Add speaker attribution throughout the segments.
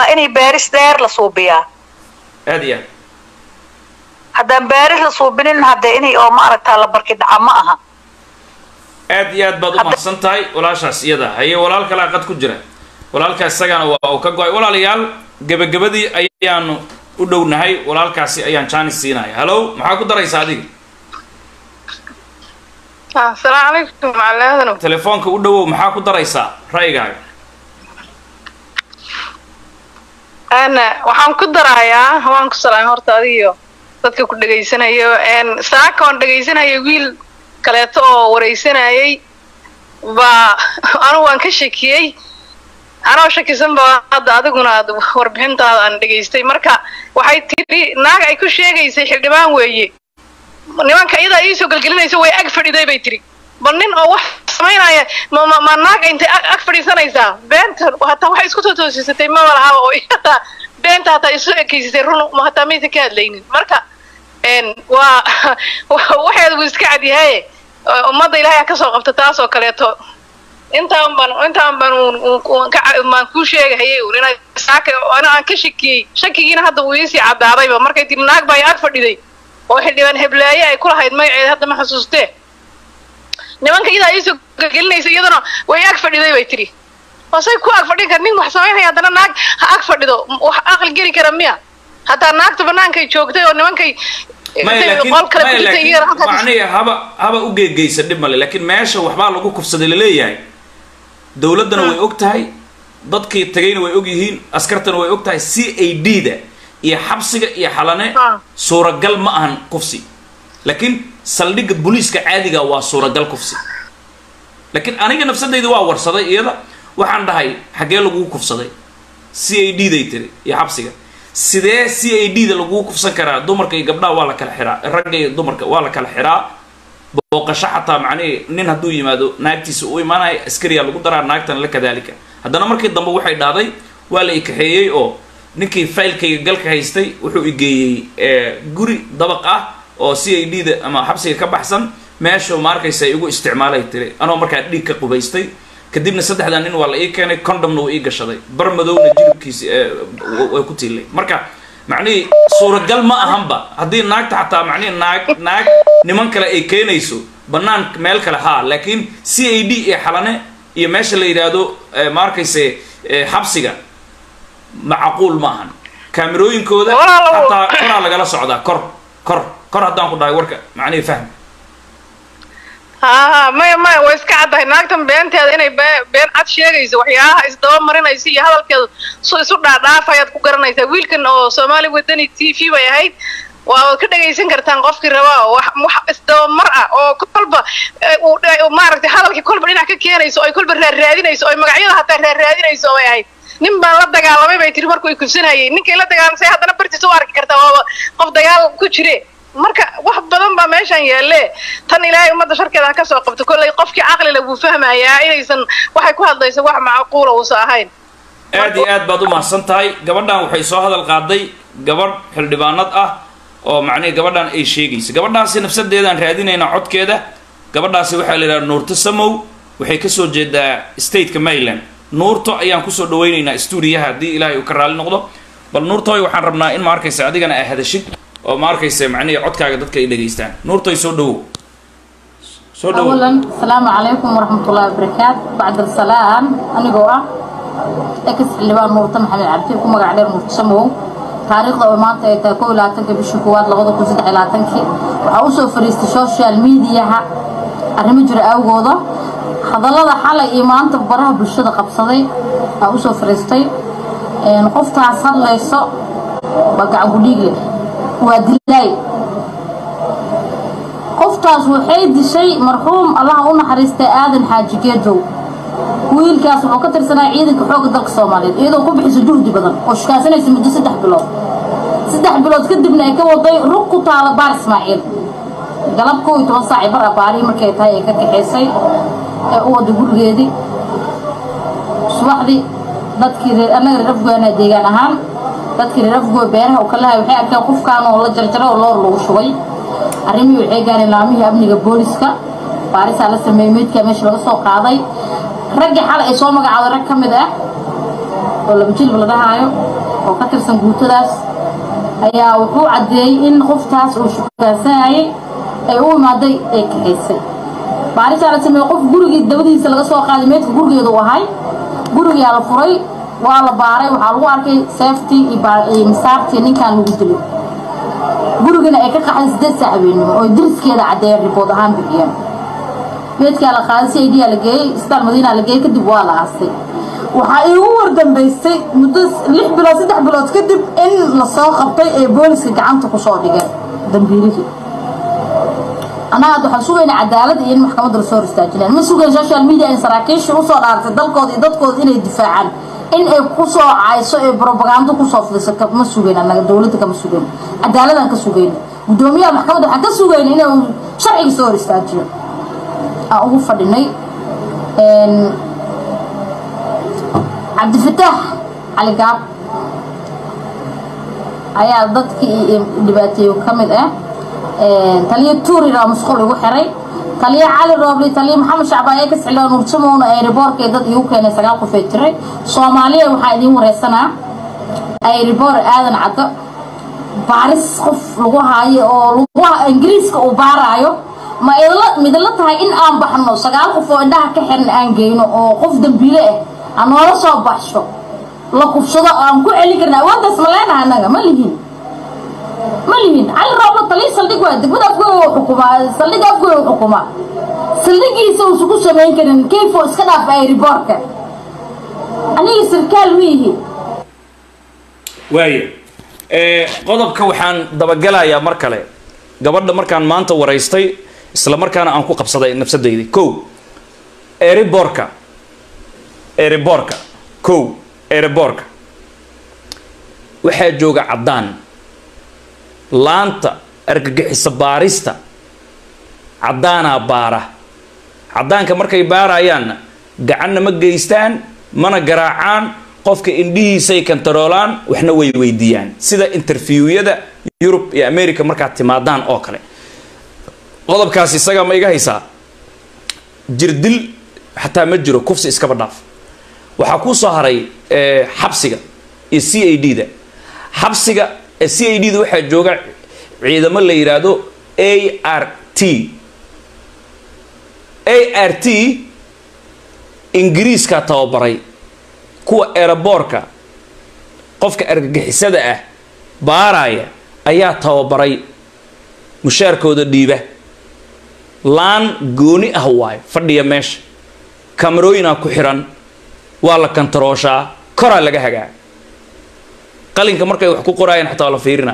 Speaker 1: inay baaris dheer la suubiyaa
Speaker 2: aad iyo aad
Speaker 1: haddaan baaris la suubinin haddee inay oo maaragtaa la barki dhaca ma aha
Speaker 2: aad iyo aad baad u mahadsan tahay walaashaas iyada haye walaal kalaa qad ku jira walaalkaas isagana waa uu ka go-ay walaalayaal gebagabadii ayaanu u dhownahay walaalkaasi ayaan jaanis siinaya hallow maxaa ku daraysa adiga
Speaker 3: asalaamu calaykum macalaadano
Speaker 2: telefoonka u dhowow maxaa ku daraysaa ra'yigaaga
Speaker 3: ana waxaan ku darayaa waan ku salaamay horta adigiyo dadka ku dhegaysanayo n saaka oon dhegaysanaya wiil kaleeto oo waraysanayay baa anugu waan ka shakiyey anoo shakisan ba hadda adiguna aad warbixintaada aan dhegaystay marka waxay tiri naag ay ku sheegaysay xildhibaan weeye nimanka iyadaa iisoo gelgelinaysa way ag fadhiday bay tiri bal nin oo wax samaynaya ma ma ma naag intay ag ag fadhiisanaysaa beenta hataa waxay isku totoosisatay maba laha oo hataa beenta hataa isu ekeysatay run ma hataa maysa ka hadlaynin marka n waa waxeed wuu iska cadyahaye ummadda ilaahay ha kasoo qabta taas oo kaleeto intaan baan intaan baan baan kuu sheegahayay un inay saaka ana aan ka shakiyey shakigiina hadda wuu iisii caddaadayba markay tiri naag baa ag fadhiday oo xildhibaan heblaaye ay ku lahayd magaceeda hadda ma xasuustee nimanka iyadaa iisoo gelgelinaysa iyadana way ag fadhiday bay tiri wasay ku ag fadhin kar nin wax samaynaya haddana naag ha ag fadhido wax aqli geli kara miya hataa naagta banaankay joogtay oo nimankay
Speaker 2: maya laakiin
Speaker 3: qol kale
Speaker 2: maya
Speaker 3: ku jirtay
Speaker 2: laakiin
Speaker 3: iyagana halkaas-
Speaker 2: macnihi haba haba u geegeysa dhib male laakiin meesha waxbaa lagu kufsaday laleeyahay dowladdana way og tahay dadkii tagayna way og yihiin askartana way og tahay c a d da iyo xabsiga iyo xalane
Speaker 3: Ah.
Speaker 2: suuragal ma ahan kufsi laakiin saldhigga booliiska caadiga waa suuragal kufsi laakiin aniga nafsadayda waa warsaday iyada waxaan dhahay xaggee lagugu kufsaday c a d day tiri iyo xabsiga sidee c a d da lagugu kufsan karaa dumarka iyo gabdhaha waa la kala xiraa ragga iyo dumarka waa la kala xiraa booqasho xataa macnihii nin hadduu yimaado naagtiisa u imaanaya askariyaa lagu daraa naagtana la kadaalika haddana markii dambe waxay dhahday waa la ikaxeeyey oo ninkii faylkayga galka haystay wuxuu igeeyey guri dabaq ah oo c a d da ama xabsiga ka baxsan meeshu ma arkaysa igu isticmaalay tiri anoo markaa dhiig ka qubaystay kadibna saddexdaa nin waa la ii keenay condomna wuu ii gashaday bar madowna jilibkiisi way ku tiilay marka macnihii suuragal ma ahanba haddii naagta xataa macnihi naag naag niman kale ay keenayso bannaan meel kale haa laakiin c a d iyo xalane iyo meesha la yidhaahdo ma arkayse xabsiga macquul ma ahan kaamirooyinkooda
Speaker 3: Walaalow.
Speaker 2: xataa koraa lagala socdaa kor kor kor haddaan ku dhahay warka macnihii fahm
Speaker 3: haa maya maya way iska caddahay naagtan beenteeda inay be- been cad sheegayso waxyaalaha isdaba marinaysa iyo hadalkeeda su isu dhaadhaafayaad ku garanaysaa wiilkan oo soomaali wadani t v bay ahayd waa ka dhagaysan kartaan qofkii rabaa oo wax wax isdabamar ah oo kolba eh, uu dha- uu maaragtay hadalkii kolba dhinac ka keenayso oy kolba raarraadinayso oy magacyada hataa raarraadinayso bay ahayd nin baan la dagaalamay bay tiri markuu ay kubsanayay ninkay la dagaalamsay haddana bartiisa u arki kartaa waaba qof dagaal ku jire marka wax badan baa meeshan yaalle tan ilaahay ummadda sharkeeda ha ka soo qabto kollay qofkii caqlile wuu fahmayaa inaysan waxay ku hadlayso wax macquula uusan ahayn
Speaker 2: aad iyo aad baad u mahadsan tahay gabadhan waxay soo hadal qaaday gabadh xildhibaanad ah oo macnihi gabadhan ay sheegaysa gabadhaasi nafsadeedaan raadinaynaa codkeeda gabadhaasi waxaa la yidhaha nuurto samow waxay kasoo jeedaa stateka maryland nuurto ayaan kusoo dhawaynaynaa stuudiyaha haddii ilaahay uu ka raali noqdo bal nuurtoy waxaan rabnaa in ma arkaysa adigana aa hadashid oo ma arkaysa macnihi codkaaga dadka ay dhegaystaan nuurtoy soo dhawow soo dhawow
Speaker 4: أولا السلام عليكم ورحمة الله وبركاته بعد السلام أنا جوا إكس اللبان مرتم محمد عبدي كم قاعد مرتم سمو تاريخ لو ما أنت تقول لا تنك بالشكوات لغض كوزد على تنك وأوصل فريست سوشيال ميديا ها الرمجر أو جوضة هذا الله حالة إيمان تبرها بالشدة قبصدي أوصل فريستي نقفت عصر ليس بقى أقولي ودلاي qoftaas waxay dishay marxuum allaha u naxariistay aadan xaaji geejow wiilkaas wuxuu ka tirsanaa ciidanka xoogga dalka soomaaliyeed iyadoo ku bixisa juhdi badan oo shukaasanaysa muddo saddex bilood saddex bilood kadibna ay ka waday rug ku taala baar ismaaciil galab kow iyo toban saac bar abaarihii markay tahay ay ka kaxaysay ee u waday gurigeedii subaxdii dadkii reer annaga reer afgoana deegaan ahaan dadkii reer afgoo beeraha uu ka lahay waxay arkeen qofkaan oo la jarjaray oo loor lagu shubay arrimihii waxay gaareen laamihii amniga booliska baarisaa la sameeyey meydkaa meesha laga soo qaaday raggii xalay ay soo magacaabay rag ka mid ah oo laba jilba la dhahaayo oo ka tirsan guutadaas ayaa wuxuu caddeeyey in qoftaas uu shukaansanayay ay u imaaday ay kaxaysay baarisaa la sameeyey qof gurigii dabadiisa laga soo qaaday meedka gurigeeda u ahay gurigaa la furay waa la baaray waxaa lagu arkay seefti iyo misaartii ninkan lagu dilay gurigana ay ka qaxday sideed saac habeenimo oo diriskeeda caddeeyeen ribood ahaan bixiyeen meedkaa la qaaday c i d aa la geeyey isbitaal madiina la geeyey kadib waa la aastay waxaa iigu wardambaysay muddo lix bilood saddex bilood kadib in lasoo qabtay ee booliska gacanta kusoo dhigeen dambiilihii annaga hadda waxaan sugayna cadaalad iyo in maxkamadda lasoo hor istaajinaan ma sugayn social media in saraakiishii usoo dhaartay dalkooda iyo dadkooda inay difaacaan in ay kusoo cayso ee brobagando kusoo fidiso ma sugayn annaga dowladda kama sugayn cadaaladaan ka sugayna guddoomiyaha maxkamadda waxaan ka sugayna inuu sharciga soo hor istaajiyo aan ugu fadhinay cabdifataax cali gaab ayaa dadkii dhibaateeyo ka mid ah taliyo tuurina musqul igu xiray taliyo cali roobli taliyo maxamed shacbaaye ka sicloo nuursamowna ayriboorkee dad igu keenay sagaal qof ee jiray soomaaliya waxaa idiin wareysanaa ayriboor aadan caddo baaris qof lagu haayo oo lagu ingiriiska uu baaraayo ma idla midla tahay in aan baxno sagaal qof oo indhaha ka xiran aan geyno oo qof dambiile ah aan noola soo baxsho la kufsado aan ku celin karna awooddaas ma leenaha annaga ma lihin ma lihin cali rooblo talii saldhig waa degmada afgooy xukumaa saldhiga afgooy u xukumaa saldhigiisa uusan ku samayn karin kayfo iska dhaaf ayriboorka aniga sarkaal wiihi
Speaker 2: waaya qodobka waxaan dabagelayaa mar kale gabadha markaan maanta waraystay isla markaana aan ku qabsaday nafsadayda kow eriborka eriborka kow eriborka waxaa jooga caddaan laanta argagixisa baarista caddaanaa baara caddaanka markay baarayaanna gacanna ma geystaan mana garaacaan qofka indhihiisay kantaroolaan waxna way weydiiyaan sida interviewiyada yurub iyo america markaad timaadaan oo kale qodobkaas isaga ma iga haysaa jirdil xataa ma jiro kufsi iskaba dhaaf waxaa kuu soo haray xabsiga iyo c a d da xabsiga c a d da waxaa jooga ciidamo la yidhaahdo a r t a r t ingiriiskaa tababaray kuwa eraboorka qofka argagixisada ah baaraya ayaa tababaray mushaarkooda dhiiba laan gooni ah waayo fadhiya meesha kamarooyinaa ku xiran waa la kantarooshaa koraa laga hagaa qalinka markay wax ku qoraayaan xataa waa la fiirina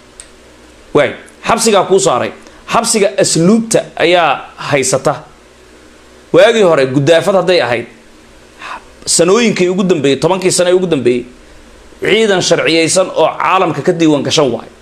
Speaker 2: waay xabsigaa kuu saaray xabsiga asluubta ayaa haysata waagii hore guddaafad hadday ahayd sanooyinkii ugu dambeeyey tobankii sano ee ugu dambeeyey ciidan sharciyeysan oo caalamka ka diiwaan gashan waayo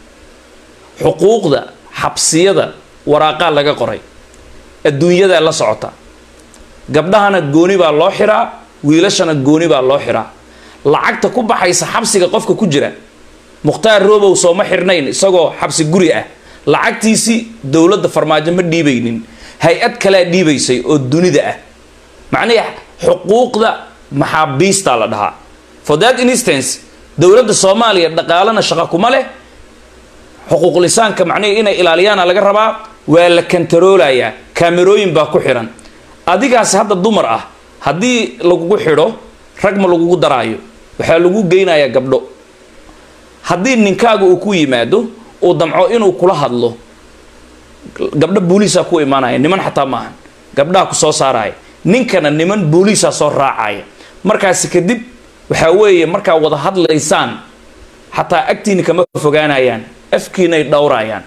Speaker 2: xuquuqda xabsiyada waraaqaa laga qoray adduunyadaa la socota gabdhahana gooni baa loo xiraa wiilashana gooni baa loo xiraa lacagta ku baxaysa xabsiga qofka ku jira mukhtaar robow sooma xirnayn isagoo xabsi guri ah lacagtiisii dowladda farmaajo ma dhiibaynin hay-ad kalea dhiibaysay oo dunida ah macnihi xuquuqda maxaabiistaa la dhahaa for that instance dowladda soomaaliya dhaqaalana shaqo kuma leh xuquuqlisaanka macnihi inay ilaaliyaana laga rabaa waa la kantaroolayaa kaamerooyin baa ku xiran adigaasi hadda dumar ah haddii lagugu xidho rag ma lagugu daraayo waxaa lagu geynayaa gabdho haddii ninkaaga uu ku yimaado uu damco inuu kula hadlo gabdho booliisaa ku imaanaya niman xataa maahan gabdhaha ku soo saaraya ninkana niman booliisaa soo raacaya markaasi kadib waxaa weeye markaa wada hadlaysaan xataa agtiina kama fogaanayaan afkiinay dhowrayaan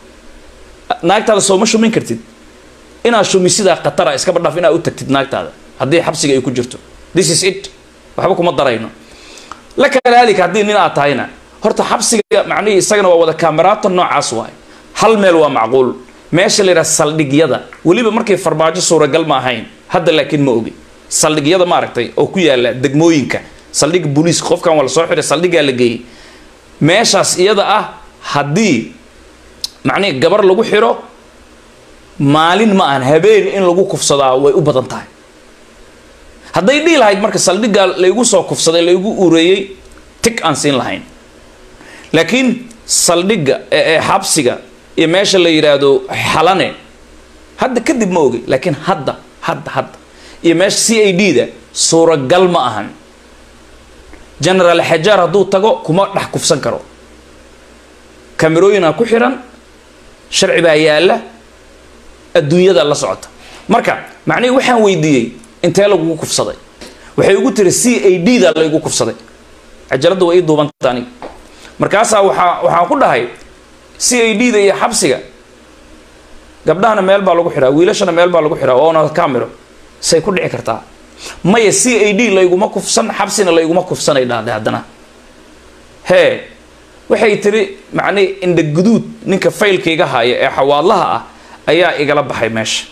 Speaker 2: naagtaada sooma shumin kartid inaad shumisidaa khatara iskaba dhaaf inaad u tagtid naagtaada haddii xabsiga ay ku jirto this is it waxba kuma darayno la kadaalika haddii nin aad tahayna horta xabsiga macnihii isagana waa wada kaameraata noocaas waayo hal meel waa macquul meesha la yidhaha saldhigyada weliba markay farmaajo suuragal ma ahayn hadda laakiin ma ogi saldhigyada maaragtay oo ku yaala degmooyinka saldhigga booliiska qofkan waa la soo xiray saldhiggaa la geeyey meeshaas iyada ah haddii macnihi gabar lagu xiro maalin ma ahan habeen in lagu kufsadaa way u badan tahay hadday dhihi lahayd marka saldhiggaa laygu soo kufsaday laygu ureeyey tig aan siin lahayn laakiin saldhigga ee xabsiga iyo meesha la yidhaahdo xalane hadda kadib ma ogey laakiin hadda hadda hadda iyo meesha c a d da suuragal ma ahan generaal xajaar hadduu tago kuma dhex kufsan karo kamerooyinaa ku xiran sharci baa yaalla adduunyada la socota marka macnihii waxaan weydiiyey intee lagugu kufsaday waxay ugu tiri c a d da laygu kufsaday cajaladda waa ii duubanta aniga markaasaa waxaa waxaan ku dhahay c a d da iyo xabsiga gabdhahana meel baa lagu xidhaa wiilashana meel baa lagu xidhaa oona camero say ku dhici kartaa maya c a d layguma kufsan xabsina layguma kufsanay dhahday haddana hee waxay tiri macnihi indha guduud ninka faylkaiga haya ee xawaadlaha ah ayaa igala baxay meesha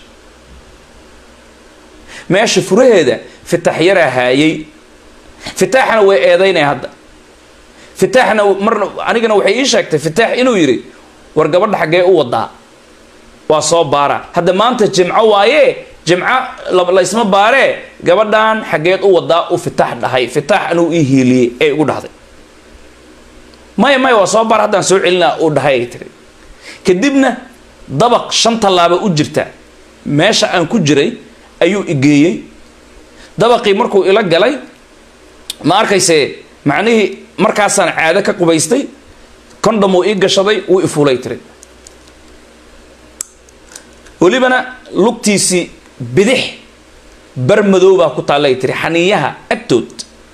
Speaker 2: meesha furaheeda fitaax yaraa haayay fitaaxna way eedaynaya hadda fitaaxna marna anigana waxay ii sheegtay fitaax inuu yidhi war gabadha xaggee u wadaa waa soo baara hadda maanta jimco waaye jimco laysma baaree gabadhan xaggeed u wadaa u fitaax dhahay fitaax anuu ii hiiliyey ee igu dhahday maya maya waa soo baar haddaan soo celinaa uu dhahay ay tiri kadibna dabaq shan tallaaba u jirta meesha aan ku jiray ayuu igeeyey dabaqii markuu ila galay ma arkayse macnihii markaasaan caado ka qubaystay condom uu ii gashaday wuu ifuulay tiri welibana lugtiisii bidix bar madow baa ku taallay tiri xaniiyaha agtood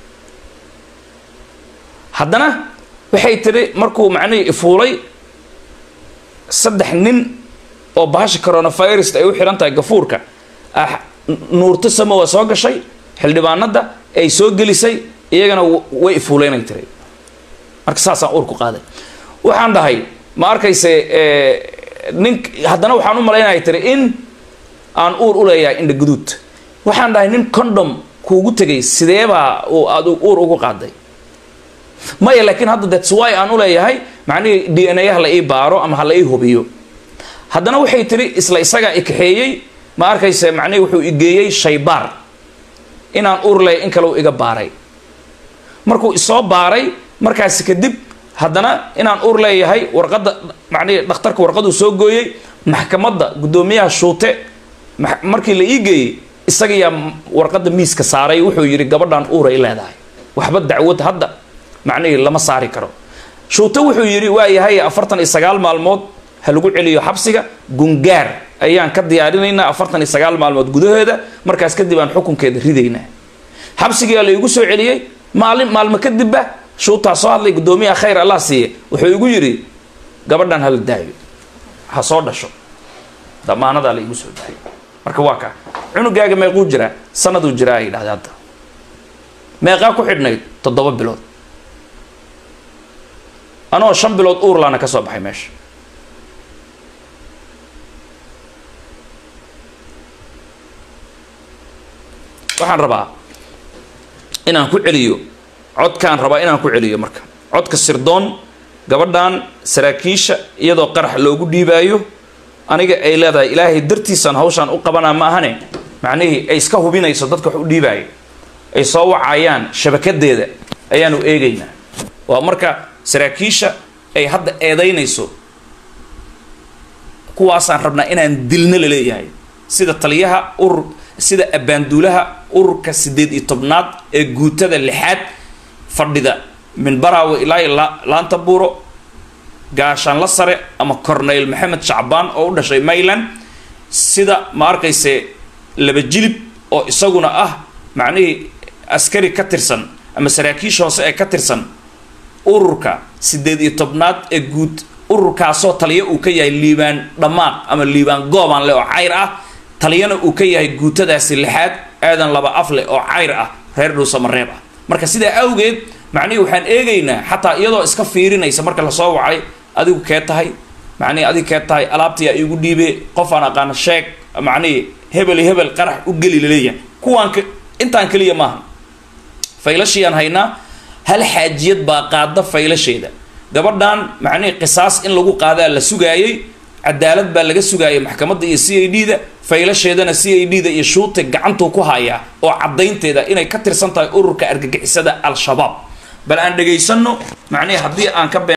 Speaker 2: haddana waxay tiri markuu macnihii ifuulay saddex nin oo bahasha coronavirus ay u xihan tahay gafuurka ah nuurto samo waa soo gashay xildhibaanada ay soo gelisay iyagana way ifuuleynay tiri marka saasaan uur ku qaaday waxaan dhahay ma arkayse nin haddana waxaan u malaynaya tiri in aan uur u leeyahay indha guduud waxaan dhahay nin condom kuugu tegay sideebaa uu aad uur ugu qaaday maya laakiin hadda that's why aan u leeyahay macnihii d n a ha la ii baaro ama ha la ii hubiyo haddana waxay tiri isla isagaa i kaxeeyey ma arkayse macnihii wuxuu igeeyey shaybaar inaan uur leeyahay in kale uu iga baaray markuu isoo baaray markaasi kadib haddana inaan uur leeyahay warqadda macnihii dhakhtarka warqaduu soo gooyey maxkamadda guddoomiyaha shuute markii la ii geeyey isagayaa warqadda miiska saaray wuxuu yidhi gabadhan uuray leedahay waxba dacwad hadda macnihii lama saari karo shuute wuxuu yidhi waa yahay afartan iyo sagaal maalmood ha lagu celiyo xabsiga gungaar ayaan ka diyaarinaynaa afartan iyo sagaal maalmood gudaheeda markaas kadib aan xukunkeeda ridaynaa xabsigiyaa la igu soo celiyey maalin maalmo kadibba shuutaa soo hadlay guddoomiyaha khayr allah siiye wuxuu igu yidhi gabadhan hala daayo ha soo dhasho damaanadaa la igu soo daayay marka waa kaa cunugaaga meequu jiraa sanaduu jiraa ay dhahday hadda meeqaa ku xidhnayd toddoba bilood anoo shan bilood uurlaana ka soo baxay meesha waxaan rabaa inaan ku celiyo codkaan rabaa inaan ku celiyo marka codka sirdoon gabadhan saraakiisha iyadoo qarax loogu dhiibaayo aniga ay leedahay ilaahay dartiisaan hawshaan u qabanaa ma ahane macnihii ay iska hubinayso dadka wax u dhiibaayo ay soo wacayaan shabakadeeda ayaanu eegaynaa waa marka saraakiisha ay hadda eedaynayso kuwaasaan rabnaa inaan dilno la leeyahay sida taliyaha urur sida abbaanduulaha ururka siddeed iyo tobnaad ee guutada lixaad fadhida minbaraawe ilaa iyo laanta buuro gaashaanla sare ama corneyl maxamed shacbaan oo u dhashay mayland sida ma arkayse laba jilib oo isaguna ah macnihii askari ka tirsan ama saraakiisha hoose ee ka tirsan ururka siddeed iyo tobnaad ee guud ururkaasoo taliya uu ka yahay liibaan dhammaaq ama liibaan goobaan leh oo cayr ah taliyana uu ka yahay guutadaasi lixaad aadan laba af leh oo cayr ah reer dhuusamareeb ah marka sidaa awgeed macnihii waxaan eegaynaa xataa iyadoo iska fiirinaysa marka lasoo wacay adigu kee tahay macnihii adigu kee tahay alaabtiyaa iigu dhiibe qof aan aqaano sheeg macnihii hebel iyo hebel qarax u geli laleeyahay kuwaan intaan keliya maaha faylashiiyaan haynaa hal xaajiyad baa qaada faylasheeda gabadhan macnihii qisaas in lagu qaadaa la sugaayey cadaalad baa laga sugaaya maxkamadda iyo c i d da faylasheedana c i d da iyo shuute gacantuu ku hayaa oo caddaynteeda inay ka tirsan tahay ururka argagixisada al-shabaab bal aan dhagaysano macnihi haddii aan ka been